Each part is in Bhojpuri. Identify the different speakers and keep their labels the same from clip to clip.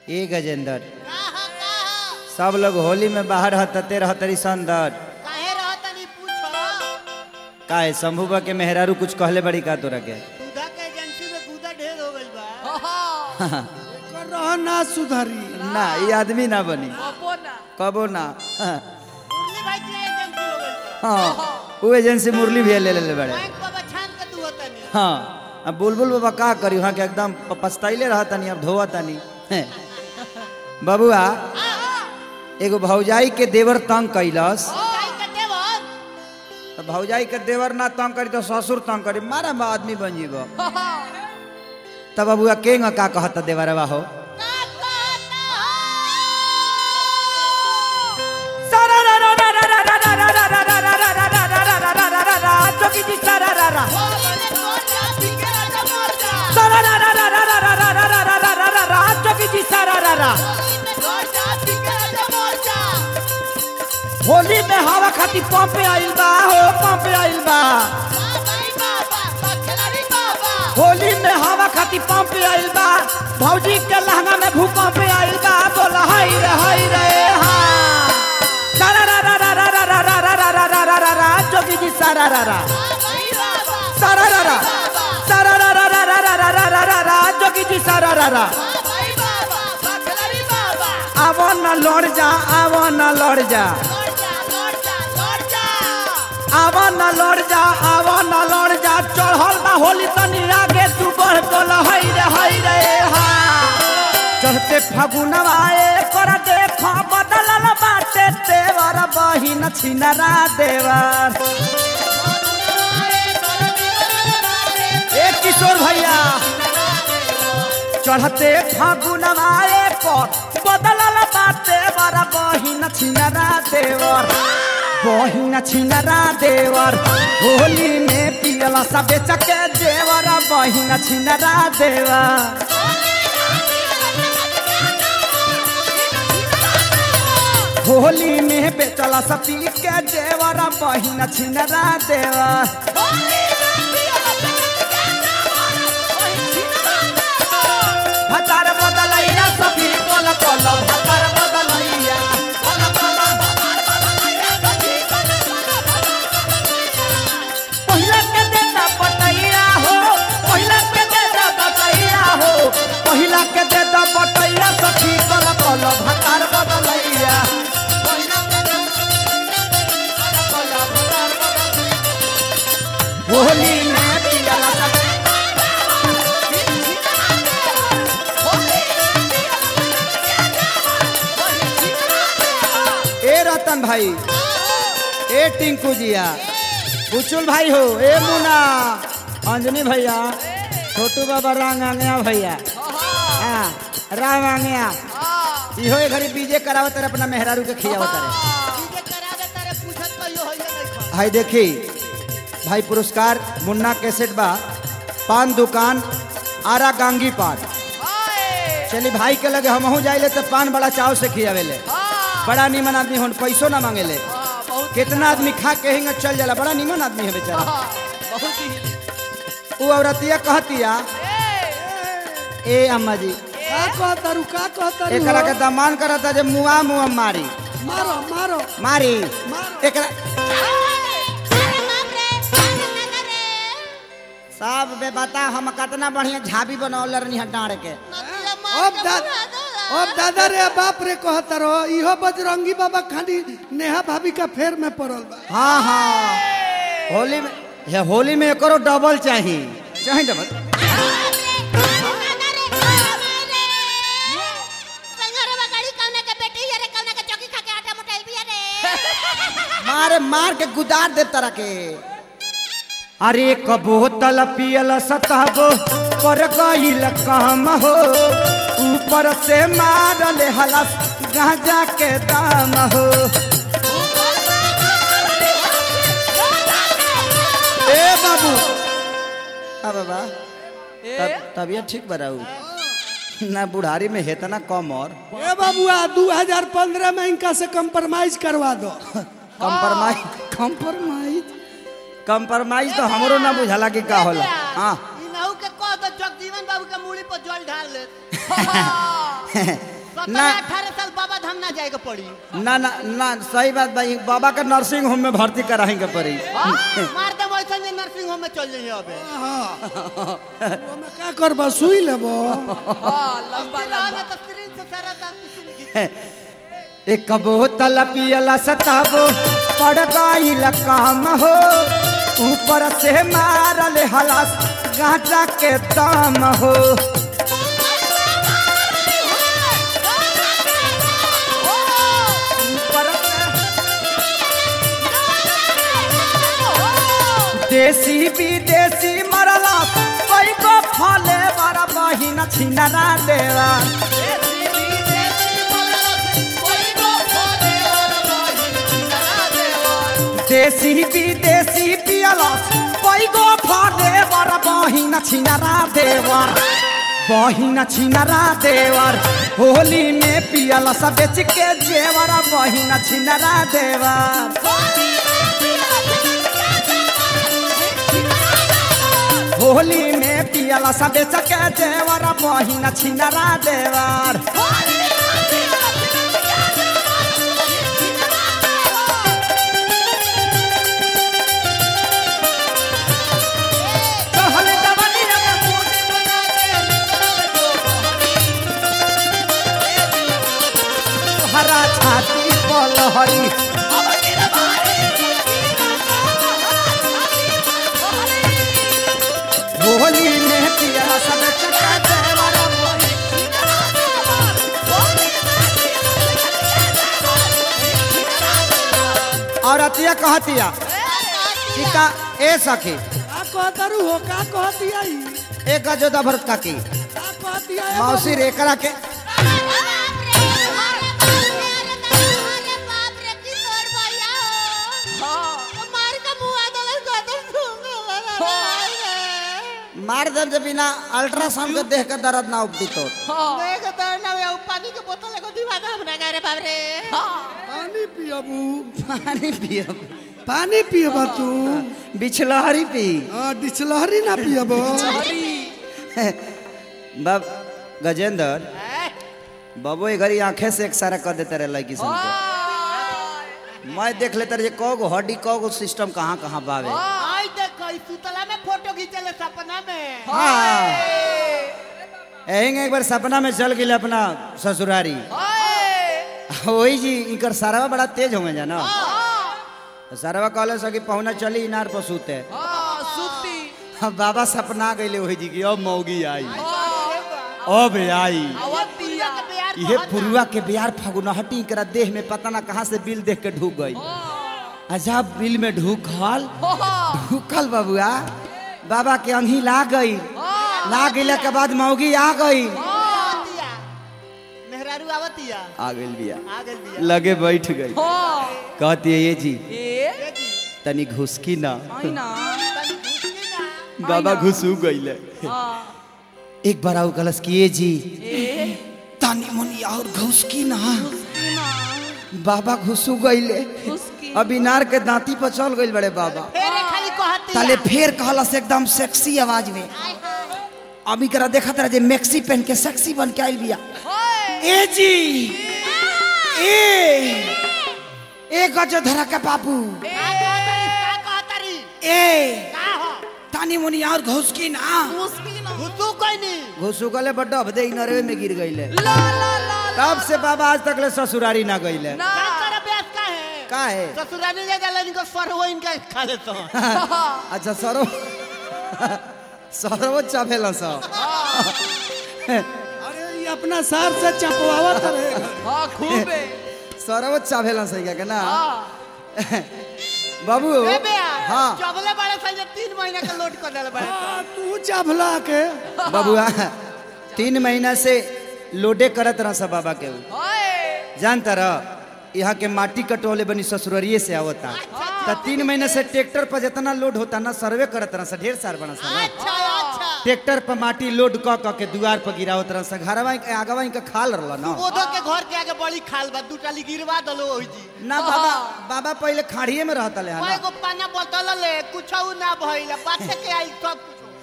Speaker 1: ए गजेंद्र
Speaker 2: कहा कहा
Speaker 1: सब लोग होली में बाहर हतते रहतरी संदर
Speaker 2: काहे रहतनी पूछो
Speaker 1: काहे शंभुबा के मेहरारू कुछ कहले बड़ी का तोरा के
Speaker 2: दूधा के एजेंसी में दूधा ढेर हो गइल बा
Speaker 3: कर रहा ना सुधरी
Speaker 1: ना ये आदमी ना बनी कबो ना हाँ,
Speaker 2: मुरली भाई के एजेंसी हो गइल बा
Speaker 1: हाँ वो एजेंसी मुरली भी ले ले बड़े
Speaker 2: बैंक बाबा छान के तू होतनी
Speaker 1: हाँ अब बुलबुल बाबा का करी वहाँ के एकदम प- पछताइले रहतनी अब धोवतनी हैं। बबुआ एगो भौजाई के देवर तंग कैलस
Speaker 2: काई के देवर
Speaker 1: तो भौजाई के देवर ना तंग करी तो ससुर तंग करी मारा बा आदमी बन जीब तब बबुआ के का कहता देवरवा हो
Speaker 2: का कहता होली में कौन जा बिगड़ा जा मर जा होली में कौन जा बिगड़ा जा मर जा
Speaker 1: होली में हवा खाती पंप आइल बा हो पंप आइल बा
Speaker 2: बाबाई बाबा बखलारी बाबा
Speaker 1: होली में हवा खाती पंप आइल बा भौजी के लहंगा में भूकंप आइल बा बोला हाय रे हाय रे हा सारा रा रा रा रा रा रा रा रा रा रा रा रा रा जोगी जी सारा रा रा
Speaker 2: बाबाई बाबा
Speaker 1: सारा रा रा सारा रा रा रा रा रा रा रा रा रा रा जोगी जी सारा रा रा
Speaker 2: बाबाई बाबा बखलारी बाबा
Speaker 1: आवो न लड़ जा आवो न लड़ जा
Speaker 2: लौट जा लौट जा लौट जा
Speaker 1: आवो न लड़ जा आवो न लड़ जा चढ़ल बा होली तनी आगे तू बढ़ बोल हई रे हई रे हा चढ़ते फागुनवा कर देख बदलल बाटे तेवर बहिन छिनरा देवर ए किशोर भैया चढ़ते फागुनवा पर बदलल बाटे बर बहिन छिनरा देवर बहिन छिनरा देवर होली में पियला सब बेच के देवर बहिन छिनरा देवर होली में बेचला सब पी के देवर बहिन छिनरा देवर भतार बदलैया सभी कोल कोल भतार बदलैया कोल कोल पहिला के देता बटैया हो पहिला के देता बटैया हो पहिला के देता बटैया सखी कोल कोल भतार बदलैया होली में पियला सब ए रतन भाई ए टिंकू जिया बुचुल भाई हो ए मुना अंजनी भैया छोटू बाबा रांग आंगया भैया हाँ राम आंगया इहो ए घड़ी बीजे करावत रे अपना मेहरारू के खियावत रे
Speaker 2: डीजे करा दे तारे पूछत कहियो होइए नहीं खा
Speaker 1: भाई देखी भाई पुरस्कार मुन्ना कैसेट बा पान दुकान आरा गांगी पान चली भाई के लगे हमहू जाइले तो पान बड़ा चाव से खियावेले बड़ा निमन आदमी होन पैसो ना मांगेले कितना आदमी खा के हिंग चल जाला बड़ा निमन आदमी है बेचारा वो औरतिया कहतिया ए अम्मा जी
Speaker 3: का कहतारू का कहतारू
Speaker 1: एकरा के दमान करता जे मुआ मुआ मारी
Speaker 3: मारो मारो
Speaker 1: मारी
Speaker 3: मारो
Speaker 1: एकरा सब बे बता हम कितना बढ़िया झाबी बनौले रहनी है डाँड़ के
Speaker 3: अब दा अब दादा रे बाप रे कहतारो इहो बजरंगी बाबा खाली नेहा भाभी का फेर में पड़ल बा
Speaker 1: हाँ हाँ होली में हे होली में एकरो डबल चाहिए चाहिए डबल मारे मार के गुदार दे तरह के अरे एक बोतल पियल सतहबो पर गईल काम हो ऊपर से मारल हलस गांजा के दाम हो ए बाबू आ बाबा तब तबियत ठीक बराऊ ना बुढ़ारी में है तना कम और
Speaker 3: ए बाबुआ 2015 में इनका से कंप्रोमाइज करवा दो
Speaker 1: कंप्रोमाइज कंप्रोमाइज कंप्रोमाइज तो हमरो ना बुझाला कि का होला हाँ
Speaker 2: इनहू के कह दो जगजीवन बाबू के मूड़ी पर जल ढाल ले
Speaker 1: ना।
Speaker 2: सत्रह अठारह साल बाबा धाम ना जाएगा पड़ी
Speaker 1: ना ना ना सही बात भाई बाबा का नर्सिंग होम में भर्ती कराएंगे पड़ी
Speaker 2: हाँ, मार दे वैसा जे नर्सिंग होम में चल जाइए अबे
Speaker 3: ओमे का करबा सुई लेबो
Speaker 4: हाँ लंबा
Speaker 2: ना
Speaker 4: लंबा
Speaker 2: तो स्क्रीन से सारा दांत किसी ने
Speaker 1: एक बोतल पियला सताबो पड़ गईल काम हो ऊपर से मारल हलास गांजा के दाम हो ऊपर से देसी विदेशी मरला पैगो फले बड़ा बहिन छिनरा देवा देसी विदेशी पियला पैगो फले बड़ा बहिन छिनरा देवर बहिन छिनरा देवर होली में पियला सब बेच के जेवर बहिन छिनरा देवर होली में पियला सब बेच के जेवर बहिन छिनरा देवर कहल जवनिया में फूट बना के हरा छाती पलहरी होली में पियला सब चका देवर औरतिया कहतिया कि का ए सखी
Speaker 3: का कहतरू हो का कहतिया ई
Speaker 1: एक गजोदा भरत का की
Speaker 3: का कहतिया ए
Speaker 1: मौसी रेकरा के मार दर्द जब बिना अल्ट्रासाउंड के देख के दर्द ना उपटी तो
Speaker 2: पानी के बोतल एगो दीवाना हमरा गारे बाप रे
Speaker 3: पानी पियबू
Speaker 1: पानी पियो
Speaker 3: पानी पियबा तू
Speaker 1: बिछलहरी पी
Speaker 3: हां डिचलहरी ना पियबो
Speaker 1: बाब गजेंद्र बाबू ये घरी आंखें से एक सारा कर देते रहे लड़की सन के मैं देख लेते रहे कौ गो हड्डी कौ गो सिस्टम कहाँ कहाँ बावे
Speaker 2: आई देखो ई सुतला में फोटो खींचले सपना में
Speaker 1: हाँ एहिंग एक बार सपना में चल गई अपना ससुरारी वही जी इनकर सारावा बड़ा तेज होंगे जाना सारावा कहले सकी पहुना चली इनार पर सूते
Speaker 4: सुती
Speaker 1: अब बाबा सपना गईले वही जी की अब मौगी आई अब आई
Speaker 4: अवतिया
Speaker 1: ये पुरुआ के बिहार फगुनहटी करा देह में पता ना कहाँ से बिल देख के ढूक गई अजब बिल में ढूकल ढूकल बबुआ बाबा के अंगी ला गई ला गईला के बाद मौगी आ गई
Speaker 2: आवतिया मेहरारू आवतिया
Speaker 1: आ गई बिया
Speaker 2: आ गइल बिया
Speaker 1: लगे बैठ गई कहती है ये जी
Speaker 4: ए
Speaker 1: तनी घुसकी ना
Speaker 4: आईना
Speaker 2: तनी घुसकी ना
Speaker 1: बाबा घुसू गईले
Speaker 4: हाँ
Speaker 1: एक बार आऊ कलस की ये जी
Speaker 4: ए
Speaker 1: तनी मुनी और घुसकी ना
Speaker 4: ना
Speaker 1: बाबा घुसू गईले
Speaker 4: उसकी
Speaker 1: अब इनार के दांती पर चल गईल बड़े बाबा
Speaker 2: फेरे खाली कहती
Speaker 1: ताले फेर कहलस एकदम सेक्सी आवाज में अभी करा देखा तरह जे मैक्सी पहन के सेक्सी बन के आइल बिया ए जी ए ए गजो धरा के बाबू
Speaker 2: का कहतरी का कहतरी
Speaker 1: ए
Speaker 2: का हो
Speaker 1: तानी मुनी और घुसकी ना
Speaker 4: उसकी ना
Speaker 2: घुसू कोई नहीं
Speaker 1: घुसू गले बड्डा भदे नरवे में गिर गईले
Speaker 4: ला ला ला
Speaker 1: तब से बाबा आज तक ले ससुरारी ना गईले
Speaker 4: ना
Speaker 2: का कर अभ्यास का है
Speaker 1: का है
Speaker 2: ससुराली ले जाला इनको सरवो इनका खा लेता हूं
Speaker 1: अच्छा सरो सरो चापेला सा
Speaker 3: अरे ये अपना सार से चपवावत रहेगा
Speaker 4: हाँ खूब है
Speaker 1: सरो चापेला सही क्या ना
Speaker 4: हाँ
Speaker 1: बाबू
Speaker 2: ए बे
Speaker 1: हाँ
Speaker 2: चबले बड़े से तीन महीना का लोड कर देले बड़े
Speaker 3: आ, तू चभला के
Speaker 1: बबुआ तीन महीना से लोडे करत रहा सब बाबा के ऊ।
Speaker 4: ओए
Speaker 1: जानता रह यहाँ के माटी कटोले बनी ससुररिये से आवता तो तीन महीने से ट्रैक्टर पर जितना लोड होता ना सर्वे करत रहा ढेर सार बना सा ना।
Speaker 2: अच्छा अच्छा
Speaker 1: ट्रैक्टर पर माटी लोड क क के दुआर पर गिरावत रहा सा घरवा के आगवा इनका खाल रहला ना
Speaker 2: ओधो के घर के आगे बड़ी खाल बा दू टाली गिरवा दलो ओही जी
Speaker 1: ना बाबा बाबा पहले खाड़िए में रहता ले
Speaker 2: कोई
Speaker 1: ना
Speaker 2: को पाना बोतल ले कुछ ना भइल पाछे के आई सब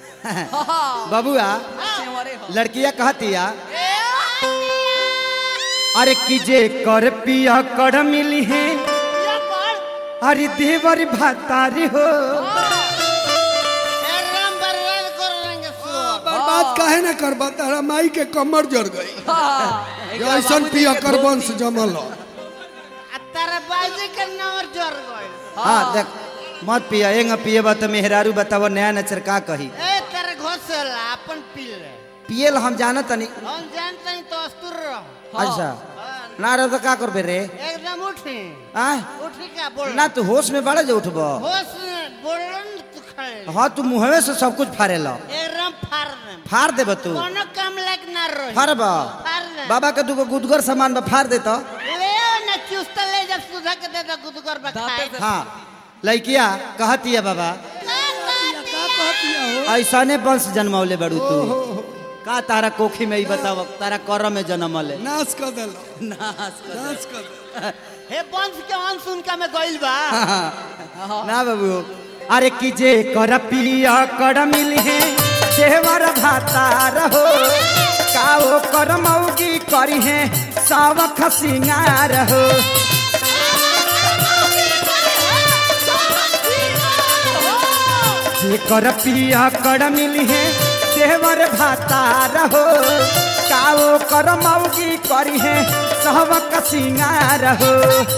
Speaker 2: कुछ
Speaker 1: बबुआ
Speaker 4: सेवरे हो
Speaker 1: लड़किया कहतिया अरे कीजे कर पिया कर मिली है
Speaker 2: या कर
Speaker 1: अरे देवर भातारी हो
Speaker 2: ए राम बरवाल कर रंगे सो
Speaker 3: बर्बाद काहे ना करबा तारा माई के कमर जड़ गई ऐसन पिया कर वंश जमल ह।
Speaker 2: आ तारा बाजी के नंबर जोर गइल
Speaker 1: हाँ देख मत पिया एंग पिए बा तो मेहरारू बताव नया नचर का कही
Speaker 2: ए तेरे घोसला अपन पी ले
Speaker 1: पियल हम जाना तनी
Speaker 2: हम जानते हैं तो अस्तुर रहो
Speaker 1: अच्छा ना रहो तो का करबे रे
Speaker 2: एकदम उठी
Speaker 1: आ
Speaker 2: उठी का बोल
Speaker 1: ना तू होश में बड़े जो उठबो
Speaker 2: होश में बोलन तू खड़े
Speaker 1: हाँ तू मुहवे से सब कुछ फाड़े लो
Speaker 2: एकदम फाड़ दे
Speaker 1: फाड़ देब तू
Speaker 2: कोनो काम लायक ना रही
Speaker 1: फाड़ब
Speaker 2: फाड़ दे
Speaker 1: बाबा के दूगो गुदगर सामान बा फाड़ दे तो
Speaker 2: ले ना चुस्त ले जब सुधा के दे दो गुदगर बखाए
Speaker 1: हाँ लड़किया कहती है बाबा
Speaker 3: का कहतिया हो
Speaker 1: ऐसने वंश जन्मौले बड़ू तू का तारा कोखी में ही बताव तारा कर में जन्मले
Speaker 3: नाश कर देलो नाश कर दे
Speaker 2: हे वंश के अंश उनका में गइल बा
Speaker 1: ना बाबू अरे की जे कर पिया कर मिली है देवर भाता रहो काओ कर मौगी करी है सावख सिंगार हो जे कर पिया कर मिली है देवर भाता रहो काओ कर मौगी करी है सावख सिंगार हो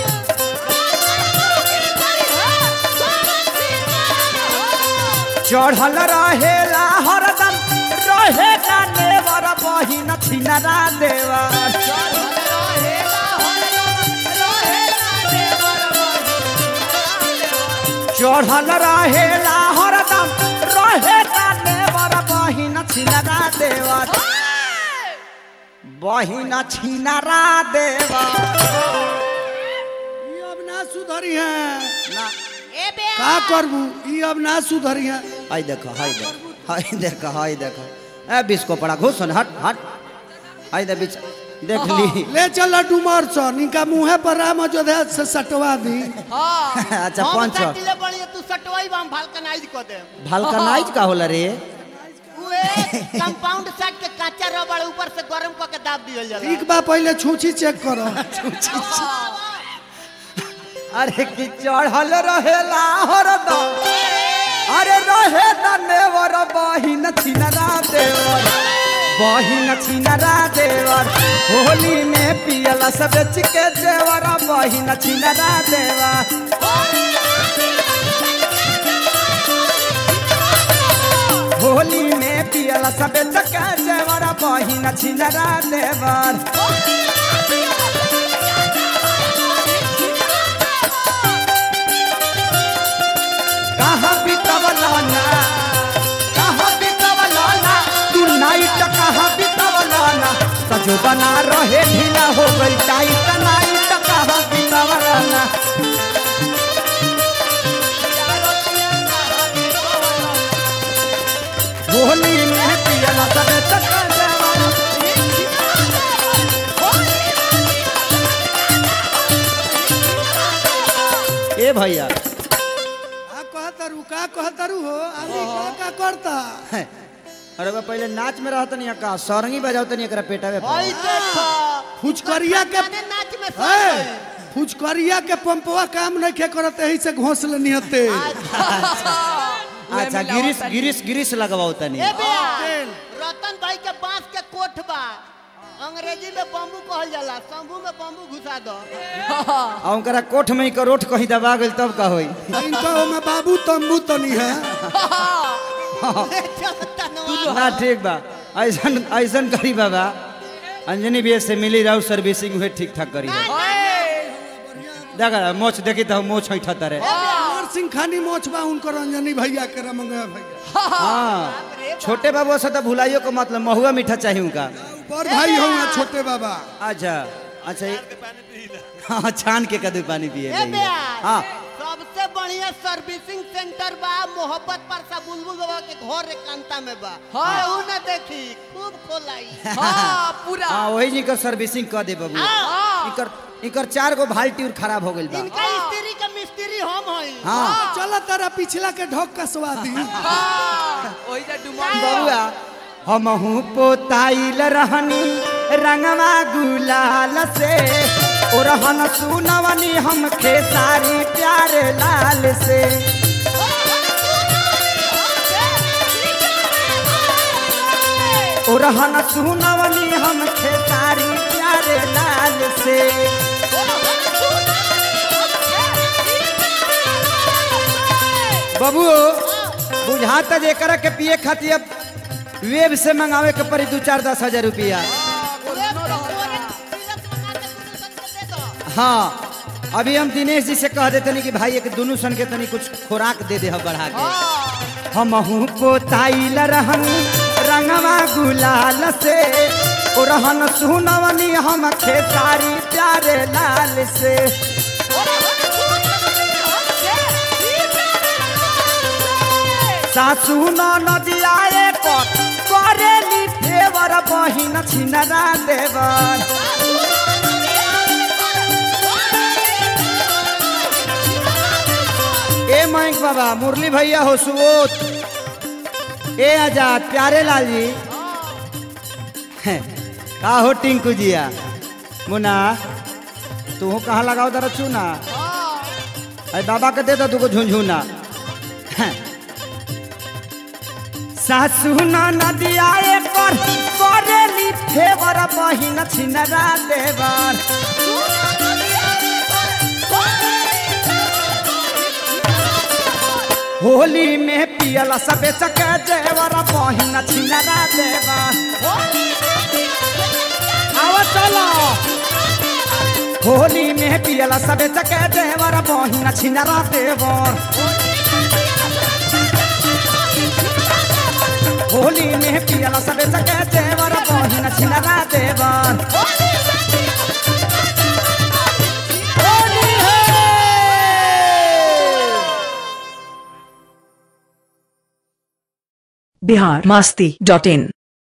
Speaker 1: चढ़ल रहेला हरदम रहे ना नेवर बहिन छिनरा देवर चढ़ल रहेला हरदम रहे ना नेवर बहिन छिनरा देवर बहिन छिनरा देवर
Speaker 3: ई अब ना सुधरी है
Speaker 1: ना
Speaker 2: ए बे
Speaker 3: का करबू ई अब ना सुधरी है
Speaker 1: हाय देखो हाय देखो हाय देखो हाय देखो ए बिस्को पड़ा घुसन हट हट हाय दे बीच देख ली
Speaker 3: ले चल डुमर स निका मुहे पर राम अयोध्या से सटवा दी
Speaker 1: अच्छा
Speaker 2: हम
Speaker 1: पंच
Speaker 2: सटिले बड़ी तू सटवाई बा हम भालकनाइज कर दे
Speaker 1: भलकनाइज का होला रे
Speaker 2: उए कंपाउंड सेट के काचा रबड़ ऊपर से गरम क के दाब दियल जाला
Speaker 3: ठीक बा पहले छूछी चेक करो
Speaker 1: अरे की चढ़ल रहेला हरदम अरे रहे न नेवर बहिन छिनरा देवर बहिन छिनरा देवर होली में पियला सब के देवर बहिन छिनरा देवर होली में पियला सब के देवर बहिन छिनरा देवर कहाँ बितवलाना कहाँ बितवलाना तू नाइट कहाँ बितवलाना सजो बना रहे ढीला हो गई टाइट नाइट कहाँ बितवलाना होली में पियला सबे चक्कर देवाना ए भैया
Speaker 3: का कहतरू का कहतरू हो आदमी का का करता
Speaker 1: अरे बा पहले नाच में रहत नहीं का सरंगी बजावत नहीं एकरा पेटावे पर।
Speaker 2: हई देखो
Speaker 3: फुचकरिया के
Speaker 2: माने नाच में सब
Speaker 3: है
Speaker 2: गइल।
Speaker 3: फुचकरिया के पंपवा काम नहीं खे करत यही से घोंसले निहते
Speaker 1: अच्छा गिरिस गिरिस गिरिस लगवाओ तनी
Speaker 2: ए बेया रतन भाई के बांस के कोठ बा अंग्रेजी में बम्बू कहल जाला शंभू में बम्बू घुसा दो
Speaker 1: आ उनकरा कोठ में ही करोठ कहीं दबा गइल तब का होई
Speaker 3: इनका में बाबू तंबू तनी है
Speaker 2: तनवा
Speaker 1: ना ठीक बा ऐसन ऐसन करी बाबा अंजनी भी से मिली रहू सर्विसिंग हुए ठीक ठाक करी देखा मोच देखी तो मोच हैठा तरे
Speaker 3: कुंवर सिंह खानी मोचबा उनकर रंजनी भैया के रमंगा भैया
Speaker 1: हाँ छोटे बाबू से तो भुलाइयो को मतलब महुआ मीठा चाहिए उनका
Speaker 3: पर भाई हो छोटे बाबा
Speaker 1: अच्छा अच्छा ये- हाँ छान के कदू पानी पिए
Speaker 2: ए
Speaker 1: भैया।
Speaker 2: बेया
Speaker 1: हाँ
Speaker 2: सबसे बढ़िया सर्विसिंग सेंटर बा मोहब्बत पर सा बुलबुल बाबा के घर एकांता में बा केहू ना देखी खूब खोलाई
Speaker 4: हाँ पूरा
Speaker 1: हाँ वही जी कर सर्विसिंग कर दे बाबू इकर इकर चार गो बाल्टी और खराब हो गइल बा
Speaker 2: इनका स्त्री का मिस्त्री हम हई
Speaker 1: हाँ
Speaker 3: चल तारा पिछला के ढोक कसवा दी
Speaker 4: हाँ, वही जा डुमर
Speaker 1: बबुआ हमहू पोताइल रहनी रंगवा गुलाल से ओरहन सुनवनी हम खेसारी प्यारे लाल से ओरहन सुनवनी हम खेसारी प्यारे लाल से बबू बुझाता जे कर के पिए खातिर अब वेब से मंगावे के पड़ी दू चार दस हजार रुपया हाँ अभी हम दिनेश जी से कह देते नहीं कि भाई एक दोनों सन के तनी कुछ खुराक दे दे हम बढ़ा के हम पोताइल रहन रंगवा गुलाल से ओ रहन सुनवनी हम खेसारी प्यारे लाल से सासू न नदियाए पर करेली फेवर बहिन छिनरा देवर ए मयंक बाबा मुरली भैया हो सुबोध ए आजाद प्यारे लाल जी का हो टिंकू जिया मुना तू कहाँ लगाओ दर चूना अरे बाबा के दे दो दूगो झुंझुना सासू न नदिया पर करेली फेवर बहिन छिनरा देवर होली में पियल सबे चके जेवर बहिन छिनरा देवर आवा चलो होली में पियल सबे चके जेवर बहिन छिनरा देवर होली में पियल सबे चके जेवर बहिन छिनरा देवर होली है
Speaker 5: बिहार मास्ती डॉट इन